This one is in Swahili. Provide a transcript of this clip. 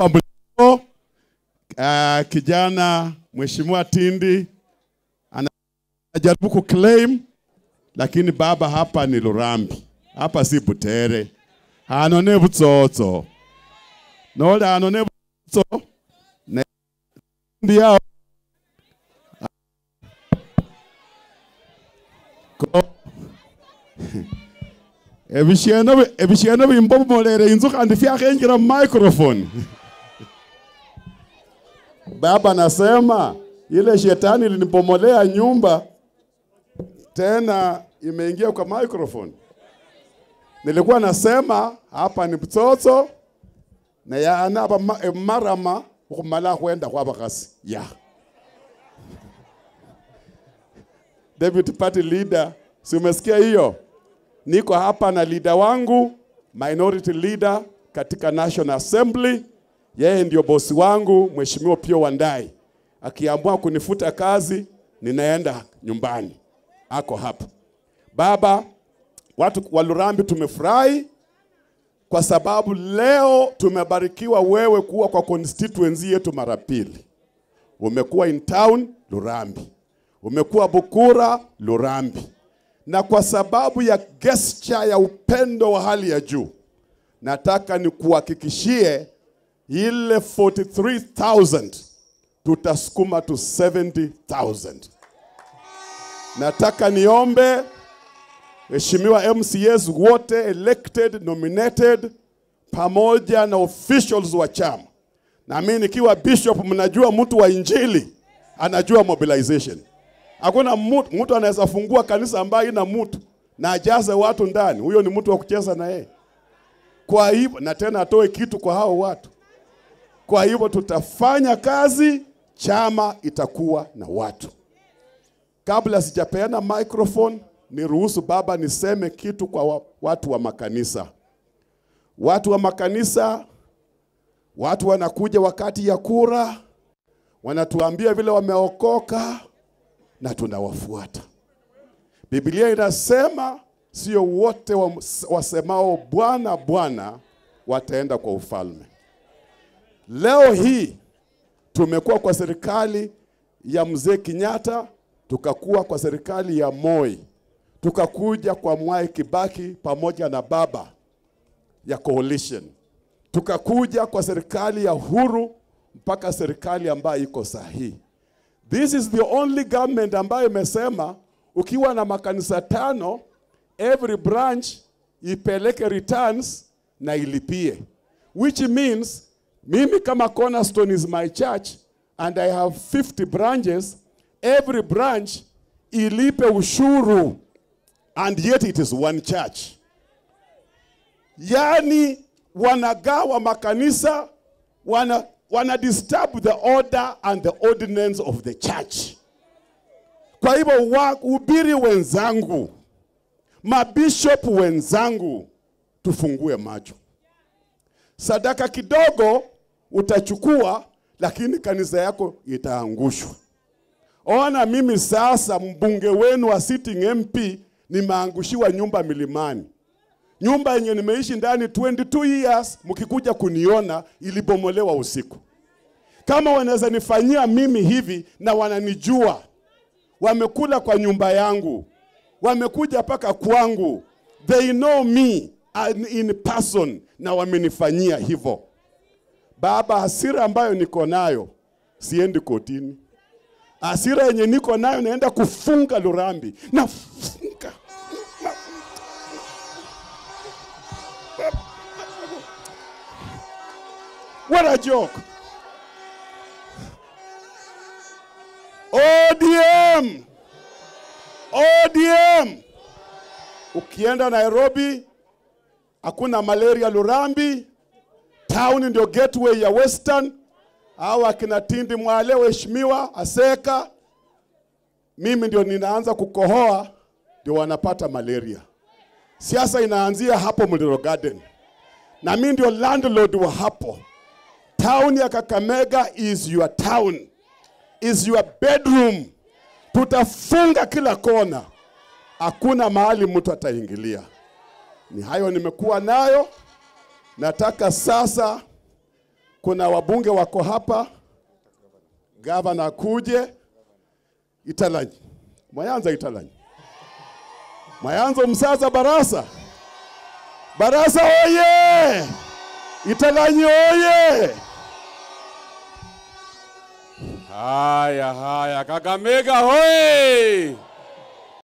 uh, kijana Mheshimiwa Tindi anajaribu kuclaim, lakini baba hapa ni Lurambi, hapa si Butere. Anone butsotso nole anone butsotso ne ndi yao ko ebisheno ebisheno bimbomolere inzu kandi fyakhenjira mu microphone baba nasema ile shetani ilinipomolea nyumba tena imeingia kwa microphone nilikuwa nasema hapa ni butsotso na yana hapa ma- marama ukumala kwenda kwa bakasi ya deputy party leader si umesikia hiyo niko hapa na leader wangu minority leader katika National Assembly. Yeye ndio bosi wangu Mheshimiwa Pio Wandai. Akiamua kunifuta kazi, ninaenda nyumbani, ako hapa. Baba, watu wa Lurambi tumefurahi kwa sababu leo tumebarikiwa wewe kuwa kwa constituency yetu mara pili. Umekuwa in town Lurambi, umekuwa Bukura Lurambi, na kwa sababu ya gesture ya upendo wa hali ya juu, nataka nikuhakikishie ile 43,000 tutasukuma to 70,000. Nataka niombe Mheshimiwa MCAs wote elected, nominated pamoja na officials wa chama. Na mimi nikiwa bishop, mnajua mtu wa injili anajua mobilization. Hakuna mtu, mtu anaweza fungua kanisa ambayo ina mtu na ajaze watu ndani. Huyo ni mtu wa kucheza na yeye. Kwa hivyo na tena atoe kitu kwa hao watu. Kwa hivyo tutafanya kazi, chama itakuwa na watu. Kabla sijapeana microphone, niruhusu baba niseme kitu kwa wa, watu wa makanisa. Watu wa makanisa, watu wanakuja wakati ya kura, wanatuambia vile wameokoka na tunawafuata. Biblia inasema sio wote wa- wasemao Bwana Bwana wataenda kwa ufalme. Leo hii tumekuwa kwa serikali ya mzee Kenyatta, tukakuwa kwa serikali ya Moi, tukakuja kwa Mwai Kibaki pamoja na baba ya coalition, tukakuja kwa serikali ya Uhuru mpaka serikali ambayo iko sahihi. This is the only government ambayo imesema ukiwa na makanisa tano, every branch ipeleke returns na ilipie, which means mimi kama Cornerstone is my church and I have 50 branches, every branch ilipe ushuru and yet it is one church. Yani wanagawa makanisa, wana, wana disturb the order and the ordinance of the church. Kwa hivyo wahubiri wenzangu, mabishop wenzangu, tufungue macho. Sadaka kidogo utachukua, lakini kanisa yako itaangushwa. Ona mimi sasa mbunge wenu wa sitting MP nimeangushiwa nyumba milimani, nyumba yenye nimeishi ndani 22 years, mkikuja kuniona ilibomolewa usiku. Kama wanaweza nifanyia mimi hivi na wananijua, wamekula kwa nyumba yangu, wamekuja mpaka kwangu, they know me and in person, na wamenifanyia hivyo. Baba, hasira ambayo niko nayo, siendi kotini. Hasira yenye niko nayo naenda kufunga Lurambi, nafunga What a joke. ODM. ODM. Ukienda Nairobi hakuna malaria Lurambi. Town ndio gateway ya Western. Hao akina Tindi Mwale, waheshimiwa Aseka, mimi ndio ninaanza kukohoa, ndio wanapata malaria. Siasa inaanzia hapo Muliro Garden, na mimi ndio landlord wa hapo. Town ya Kakamega is your town, is your bedroom. Tutafunga kila kona, hakuna mahali mtu ataingilia. Ni hayo nimekuwa nayo. Nataka sasa kuna wabunge wako hapa, gavana kuje Italanyi, Mayanza Italanyi, Mayanza Msasa Barasa, Barasa oye! Italanyi oye! Haya haya, Kakamega hoi!